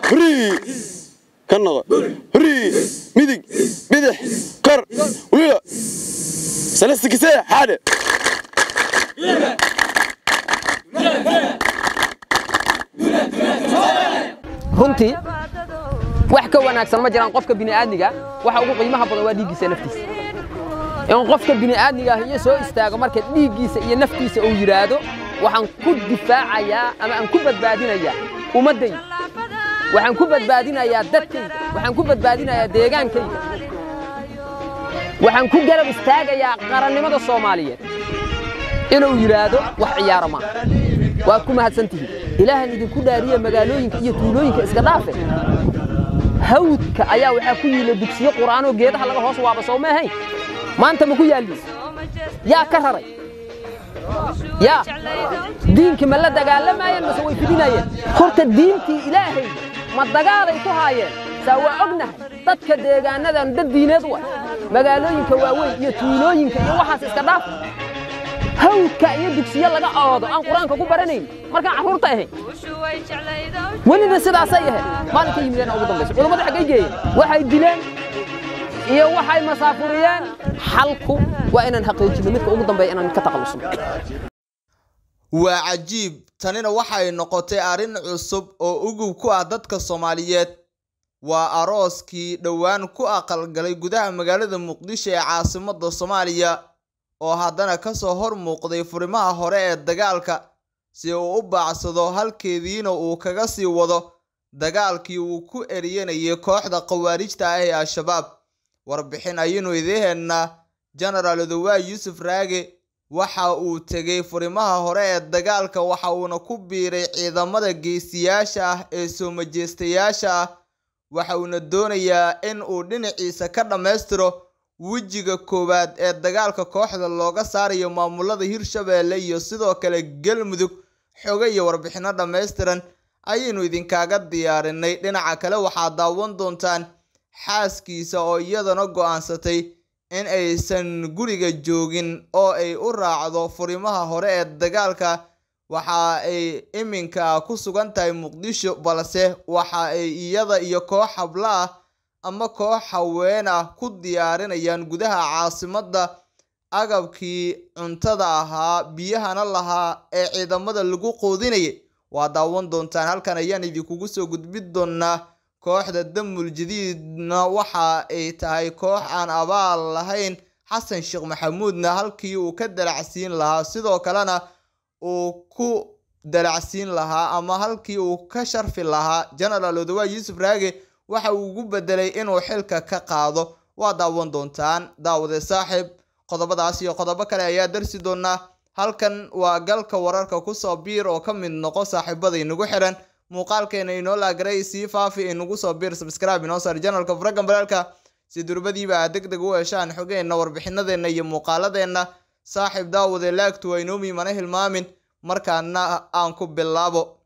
hurii ka noqo hurii midig bidix kor wiila salasta kisee xaadhe runtii wax ka wanaagsan ma jiraan qofka bini'aadmiga waxa ugu qiimaha badan waa dhiiggiisa naftiisa in qofka bini'aadmiga ah iyo soo istaago marka dhiiggiisa iyo naftiisa uu yidhaahdo waxaan ku difaacayaa ama aan ku badbaadinayaa ummaddayda waxaan ku badbaadinayaa dadkayga waxaan ku badbaadinayaa deegaankayga waxaan ku garab istaagayaa qarannimada soomaaliyeed inuu yidhaahdo wax ciyaaro maaha waad ku mahadsantihiin ilaahan idinku dhaariye magaalooyinka iyo tuulooyinka iska dhaafe hawdka ayaa waxaa ku yiila dugsiyo qur'aanoo geedaha laga hoos waaba soo ma ahayn maanta ma ku yaalliin yaa ka raray yaa diinki ma la dagaalamayeen mase way fidinayeen horta diintii ilaahay ma dagaalay ku haayeen saa waa ognahay dadka deegaanadan dad diineed wa magaalooyinka waaweyn iyo tuulooyinka iyo waxaas iska dhaaf hawdka iyo dugsiyo laga oodo aan qur-aanka ku baranayn markaan carruurta ahayn welina sidaasay ahayd maalinka yimideen ugu dambaysa culammadu xaggay geeyeen waxay dileen iyo waxay masaafuriyeen xalku waa inaan xaqiijino midka ugu dambeeya inaan ka taqalusno waa cajiib tanina waxay noqotay arrin cusub oo ugub ku ah dadka soomaaliyeed waa arooskii dhowaan ku aqalgalay gudaha magaalada muqdisho ee caasimadda soomaaliya oo haddana kasoo hor muuqday furimaha hore ee dagaalka si uu u baacsado halkeediina uu kaga sii wado dagaalkii uu ku eriyanayay kooxda khawaarijta ah ee al-shabaab warbixin ayaynu idiheennaa genaraal odowaay yuusuf raage waxa uu tegay furimaha hore ee dagaalka waxa uuna ku biiray ciidamada geesiyaasha ah ee soo majeystayaasha ah waxa uuna doonayaa in uu dhinaciisa ka dhammaystiro wejiga koowaad ee dagaalka kooxda looga saarayo maamulada hirshabeelle iyo sidoo kale galmudug xogo iyo warbixino dhammaystiran ayaynu idinkaaga diyaarinay dhinaca kale waxaad daawan doontaan xaaskiisa oo iyadana go'aansatay in aysan guriga joogin oo ay u raacdo furimaha hore ee dagaalka waxa ay iminka ku sugan tahay muqdisho balse waxa ay iyada iyo koox habla ah ama koox haween ah ku diyaarinayaan gudaha caasimadda agabkii cuntada ahaa biyahana lahaa ee ciidamada lagu qoodinayay waa daawan doontaan halkan ayaan idinkugu soo gudbin doonaa kooxda damul jadiidna waxa ay tahay koox aan abaal lahayn xasan sheekh maxamuudna halkii uu ka dalacsiin lahaa sidoo kalena uu ku dalacsiin lahaa ama halkii uu ka sharfi lahaa genaraal odowaay yuusuf raage waxa uu ugu bedelay inuu xilka ka qaado waa daawan doontaan daawade saaxiib qodobadaas iyo qodobo kale ayaa darsi doonaa halkan waa galka wararka kusoo biir oo ka mid noqo saaxiibada inagu xiran muuqaalkeena inoo laagaray sii faafi inagu soo biir subscribe inoo saar janalka furagan balaalka si durbadiiba aad deg deg u heshaan xogeenna warbixinadeenna iyo muuqaaladeenna saaxiib daawade laagtu waa inoomi mana hilmaamin markaana aan ku bilaabo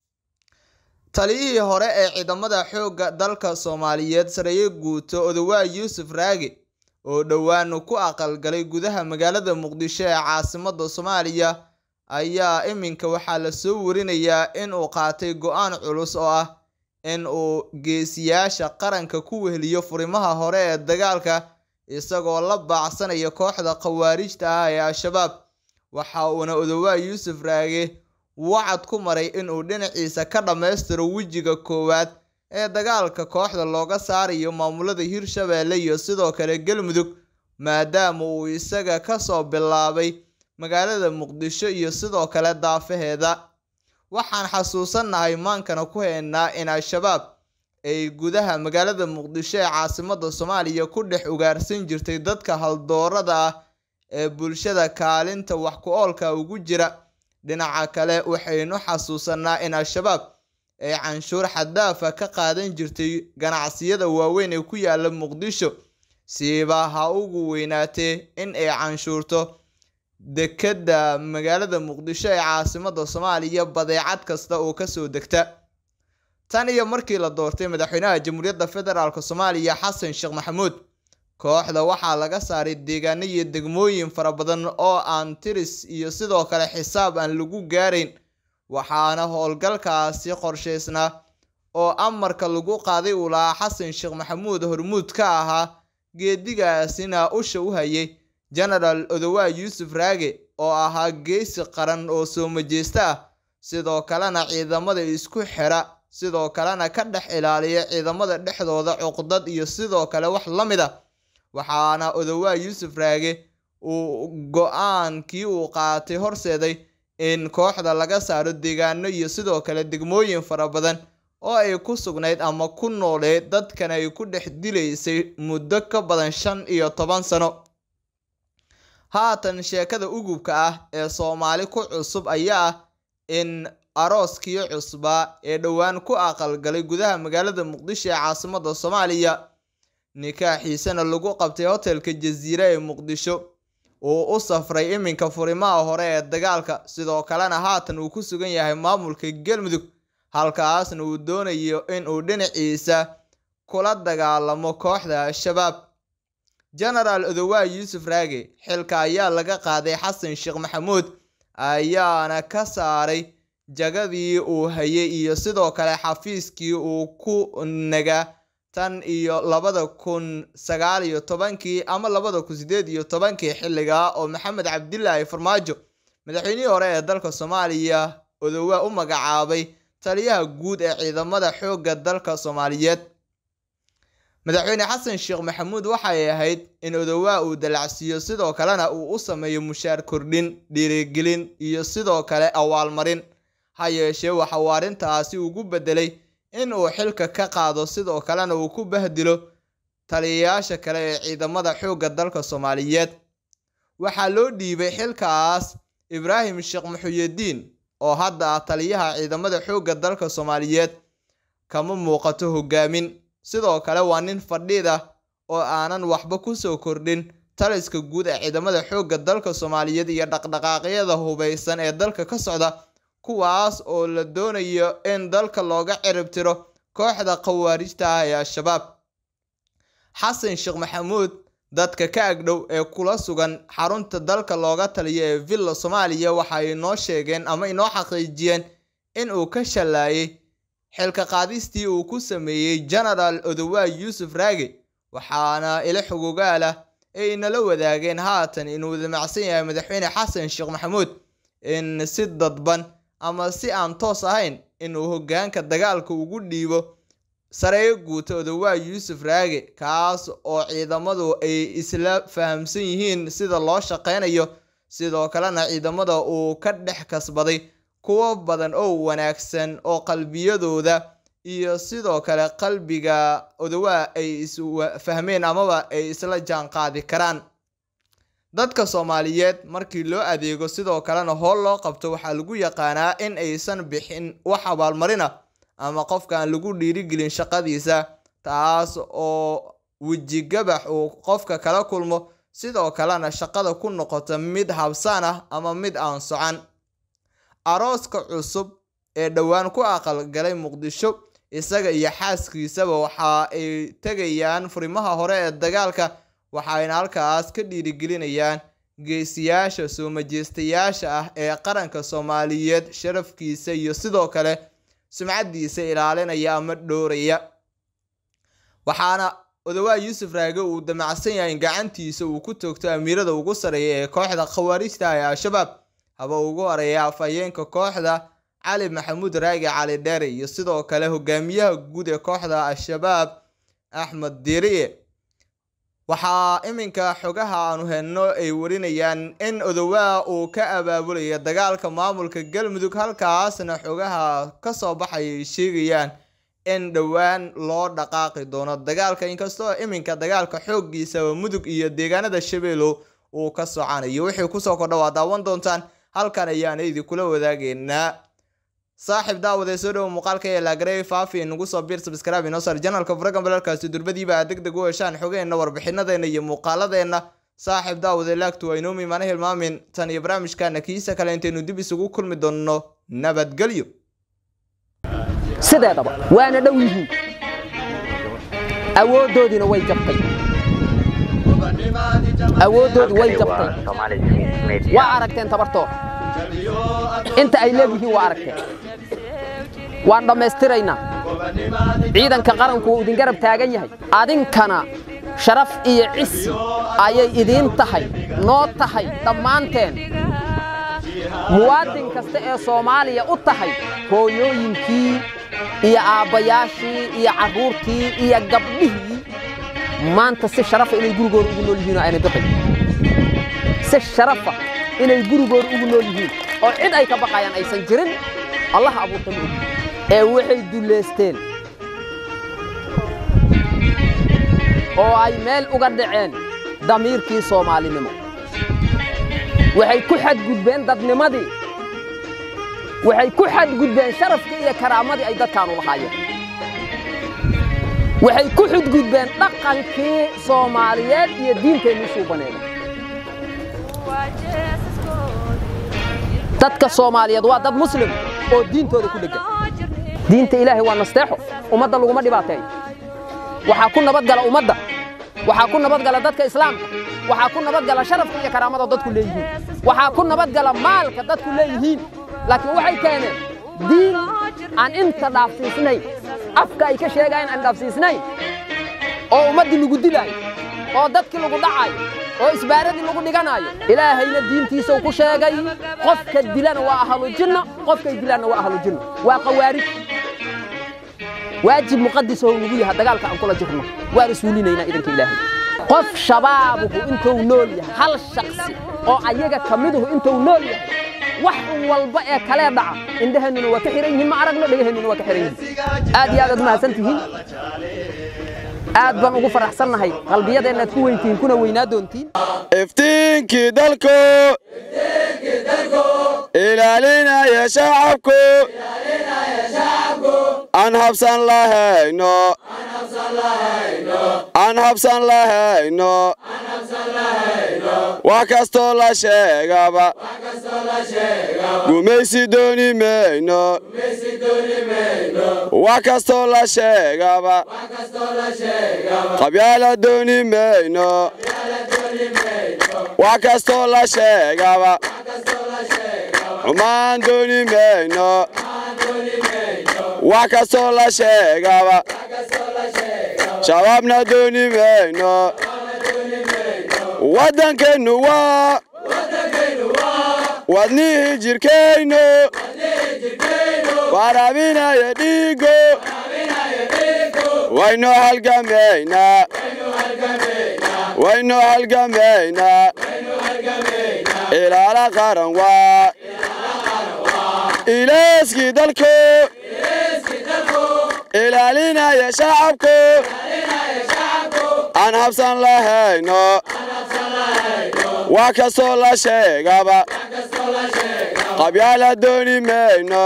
taliyihii hore ee ciidamada xoogga dalka soomaaliyeed sareeye guuto odowaay yuusuf raage oo dhowaan ku aqalgalay gudaha magaalada muqdisho ee caasimadda soomaaliya ayaa iminka waxaa lasoo warinayaa in uu qaatay go-aan culus oo ah in uu geesiyaasha qaranka ku weheliyo furimaha hore ee dagaalka isagoo la baacsanaya kooxda khawaarijta ah ee al-shabaab waxa uuna odowaay yuusuf raage wacad ku maray inuu dhinaciisa ka dhammaystiro wejiga koowaad ee dagaalka kooxda looga saarayo maamulada hirshabeelle iyo sidoo kale galmudug maadaama uu isaga kasoo bilaabay magaalada muqdisho iyo sidoo kale daafaheeda waxaan xasuusannahay maankana ku haynaa in al-shabaab ay gudaha magaalada muqdisho ee caasimadda soomaaliya ku dhex ugaarsan jirtay dadka haldoorada ah ee bulshada kaalinta wax ku oolka ugu jira dhinaca kale waxaynu xasuusanaa in al-shabaab ay canshuur xadaafa ka qaadan jirtay ganacsiyada waaweyn ee ku yaala muqdisho siiba ha ugu weynaatee in ay canshuurto dekedda magaalada muqdisho ee caasimadda soomaaliya badeecad kasta oo kasoo degta tan iyo markii la doortay madaxweynaha jamhuuriyadda federaalk soomaaliya xasan sheekh maxamuud kooxda waxaa laga saaray deegaano iyo degmooyin fara badan oo aan tiris iyo sidoo kale xisaab aan lagu gaarayn waxaana howlgalkaasi qorshaysnaa oo amarka lagu qaaday uu lahaa xasan sheekh maxamuud hormuud ka ahaa geedigaasina usha u hayay genaraal odowaa yuusuf raage oo ahaa geesi qaran oo soo majeesta ah sidoo kalena ciidamada isku xira sidoo kalena ka dhex ilaaliya ciidamada dhexdooda cuqdad iyo sidoo kale wax la mid a waxaana odowaa yuusuf raage uu go-aankii uu qaatay horseeday in kooxda laga saaro deegaano iyo sidoo kale degmooyin fara badan oo ay ku sugnayd ama ku nooleed dadkan ay ku dhex dilaysay muddo ka badan shan iyo toban sano haatan sheekada ugubka ah ee soomaali ku cusub ayaa ah in arooskii cusbaa ee dhowaan ku aqalgalay gudaha magaalada muqdisho ee caasimada soomaaliya nikaaxiisana lagu qabtay hotelka jasiire ee muqdisho uu u safray iminka furimaha hore ee dagaalka sidoo kalena haatan uu ku sugan yahay maamulka galmudug halkaasna uu doonayo in uu dhinaciisa kula dagaalamo kooxda al-shabaab genaraal odowaa yuusuf raage xilka ayaa laga qaaday xasan sheekh maxamuud ayaana ka saaray jagadii uu hayay iyo sidoo kale xafiiskii uu ku nagaa tan iyo labada kun sagaal iyo tobankii ama labada kun sideed iyo tobankii xilligaa oo maxamed cabdilaahi farmaajo madaxweynihii hore ee dalka soomaaliya odowaa u magacaabay taliyaha guud ee ciidamada xoogga dalka soomaaliyeed madaxweyne xasan sheekh maxamuud waxay ahayd in odowaa uu dalacsiiyo sidoo kalena uu u sameeyo mushaar kordhin dhiirigelin iyo sidoo kale awaalmarin ha yeeshee waxa uu arrintaasi ugu bedelay in uu xilka ka qaado sidoo kalena uu ku bahdilo taliyayaasha kale ee ciidamada xoogga dalka soomaaliyeed waxaa loo dhiibay xilkaas ibraahim sheekh muxuyadiin oo hadda ah taliyaha ciidamada xoogga dalka soomaaliyeed kama muuqato hogaamin sidoo kale waa nin fadhiid ah oo aanan waxba kusoo kordhin taliska guud ee ciidamada xoogga dalka soomaaliyeed iyo dhaqdhaqaaqyada hubaysan ee dalka ka socda kuwaas oo la doonayo in dalka looga cirib tiro kooxda khawaarijta ah ee al-shabaab xasan sheekh maxamuud dadka ka agdhow ee kula sugan xarunta dalka looga taliyo ee villa soomaaliya waxay inoo sheegeen ama inoo xaqiijiyeen in uu ka shallaayay xilka qaadistii uu ku sameeyey genaraal odowaa yuusuf raage waxaana ila xogogaal ah ay inala wadaageen haatan inuu damacsan yahay madaxweyne xasan sheekh maxamuud in si dadban ama si aan toos ahayn inuu hoggaanka dagaalka ugu dhiibo sareeyo guuta odowaa yuusuf raage kaas oo ciidamadu ay isla fahamsan yihiin sida loo shaqeynayo sidoo kalena ciidamada uu ka dhex kasbaday kuwo badan oo wanaagsan oo qalbiyadooda iyo sidoo kale qalbiga odowaa ay isfahmeen amaba ay isla jaan qaadi karaan dadka soomaaliyeed markii loo adeego sidoo kalena hool loo qabto waxaa lagu yaqaanaa in aysan bixin wax abaalmarina ama qofkaan lagu dhiirigelin shaqadiisa taas oo wejigabax uu qofka kala kulmo sidoo kalena shaqada ku noqota mid habsaan ah ama mid aan socan arooska cusub ee dhowaan ku aqalgalay muqdisho isaga iyo xaaskiisaba waxa ay tegayaan furimaha hore ee dagaalka waxayna halkaas ka dhiirigelinayaan geesiyaasha soo majeystayaasha ah ee qaranka soomaaliyeed sharafkiisa iyo sidoo kale sumcadiisa ilaalinaya ama dhooraya waxaana odowaa yuusuf raage uu damacsan yahay in gacantiisa uu ku toogto amiirada ugu sareeya ee kooxda khawaarijta ee al-shabaab haba ugu horeeya afhayeenka kooxda cali maxamuud raage cali dheere iyo sidoo kale hogaamiyaha guud ee kooxda al-shabaab axmed diriye waxaa iminka xogaha aanu helno ay warinayaan in odowaa uu ka abaabulaya dagaalka maamulka galmudug halkaasna xogaha kasoo baxaya ay sheegayaan in dhowaan loo dhaqaaqi doono dagaalka inkastoo iminka dagaalka xooggiisaba mudug iyo deegaanada shabeelow uu ka socanayo wixii kusoo kordha waa daawan doontaan halkan ayaana idinkula wadaageynaa saaxiib daawade soo dhowo muuqaalka ee laagarey faafi nagu soo biir sabskraibe inoo sar janalka furagan balalkaasi durbadiiba aad deg deg u heshaan xogeenna warbixinadeena iyo muuqaaladeenna saaxiib daawade laagtu waa inoomi mana hilmaamin tan iyo barnaamijkaana kiisa kale intaynu dib isugu kulmi doonno nabadgelyo sideedaba waana dhow yihiin awooddoodiina way jabtay awooddoodii way jabtay waa aragteen tabartooda inta ay leeyihiin waa aragteen waan dhammaystiraynaa ciidanka qaranku wuu idin garab taagan yahay adinkana sharaf iyo cisi ayay idiin tahay noo tahay dhammaanteen muwaadin kasta ee soomaaliya u tahay hooyooyinkii iyo aabbayaashii iyo carruurtii iyo gabdhihii maanta si sharafa inay gurigooda ugu nool yihiin oo aynay baqayn si sharafa inay gurigooda ugu nool yihiin oo cid ay ka baqayaan aysan jirin allah abuurta ma ogi ee waxay dullaysteen oo ay meel uga dhaceen damiirkii soomaalinimo waxay ku xadgudbeen dadnimadii waxay ku xadgudbeen sharafkii iyo karaamadii ay dadkaanu lahaayeen waxay ku xadgudbeen dhaqankii soomaaliyeed iyo diinteennii suubaneeda dadka soomaaliyeed waa dad muslim oo diintooda ku dheggan diinta ilaahay waa nasteexo ummadda laguma dhibaateeyo waxaa ku nabadgala ummadda waxaa ku nabadgala dadka islaamka waxaa ku nabadgala sharafka iyo karaamada dadku leeyihiin waxaa ku nabadgala maalka dadku leeyihiin laakiin waxay keeneen diin aan inta dhaafsiisnayn afka ay ka sheegayaan aan dhaafsiisnayn oo ummaddii lagu dilaayo oo dadkii lagu dhacaayo oo isbaaradii lagu dhiganaayo ilaahayna diintiisau ku sheegay qofka dilana waa ahlujinna qofkay dilaanna waa ahlujinna waa qawaarij waajib muqadis oo nagu yahay dagaalka aan kula jirno waan isuulinaynaa idanka ilaahay qof shabaabuhu intuu nool yahay hal shaksi oo ayaga ka miduhu intuu nool yahay wax walba ee kalee dhaca indhaheennuna waa ka xihan yihiin ma aragno dhagaheennuna waa ka xihan yihiin aad iyo aad aad mahadsan tihiin aad baan ugu faraxsannahay qalbiyadeennaad ku weyntihiin kuna weynaa doontiin iftiinkii dalku ilaalinaya shacabku aan habsan lahayno aan habsan lahayno wax kastoo la sheegaba gumaysi dooni mayno wax kastoo la sheegaba qabyaala dooni mayno wax kastoo la sheegaba xumaan dooni mayno wax kastoo la sheegaba shabaabna dooni mayno waddankeennu waa wadnihii jirkayno waraabinaya dhiigo waynu halgamaynaa waynu halgamaynaa ilaala qaran waa ilaaskii dalku ilaalinaya shacabku aan habsan lahayno wax kastoo la sheegaba qabyaala dooni mayno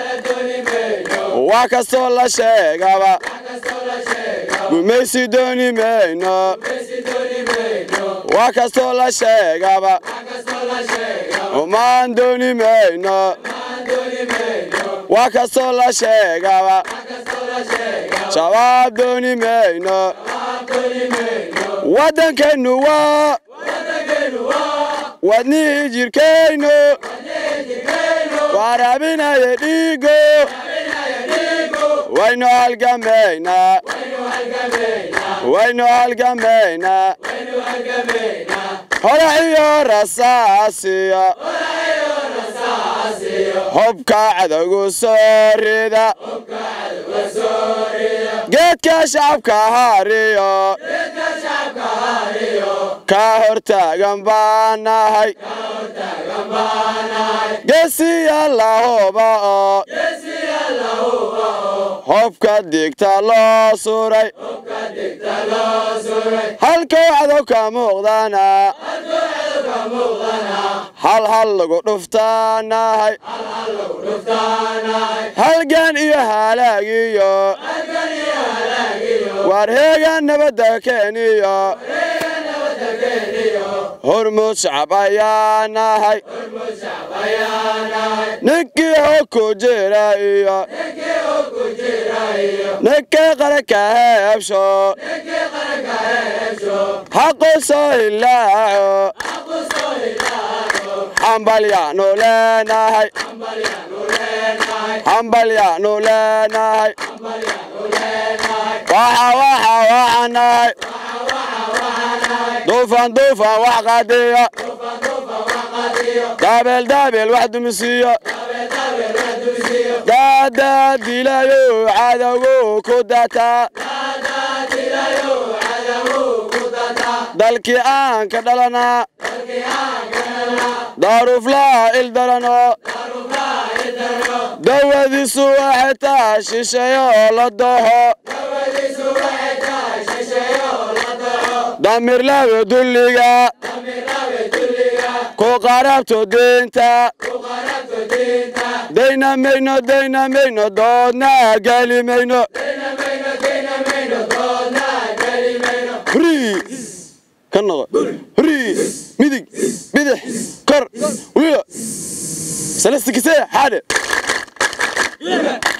wax kastoo la sheegaba gumaysi dooni mayno wax kastoo la sheegaba xumaan dooni mayno wax kastoo la sheegaba shabaab dooni mayno waddankeennu waa wadnihii jirkayno waraabinaya dhiigo waynu halgamaynaa waynu halgamaynaa hore iyo rasaasiya hubka cadowgu soo rida geedka shacabka hariyo ka hortaagan baan nahay geesiya lahuba oo hobka digta loo suray halkow cadow ka muuqdana hal hal lagu dhuftaanahay halgan iyo halaagiyo waar heegan nabadda keeniyo hormuud shacab ayaa nahay ninkii hog ku jira iyo ninkii qaranka heebsho xaqu soo hilaaco xambalyaanu leenahay hambalyaanu leenahay waxa waxa waxanahay duufan duufan wax qaadiya daabeel daabeel wax dumisiiya daadaa dilayo cadowgu ku dataa dalkii aan ka dhalanaa daaruflaa ildarano dawadiisu waxay taa shisheeyo la doho damirlawe dulliga ku qarabto diinta dayna mayno dayna mayno doodna geli mayno Freeze. ka noqo huriis midig bidix kor weliba salastikisee xaadhe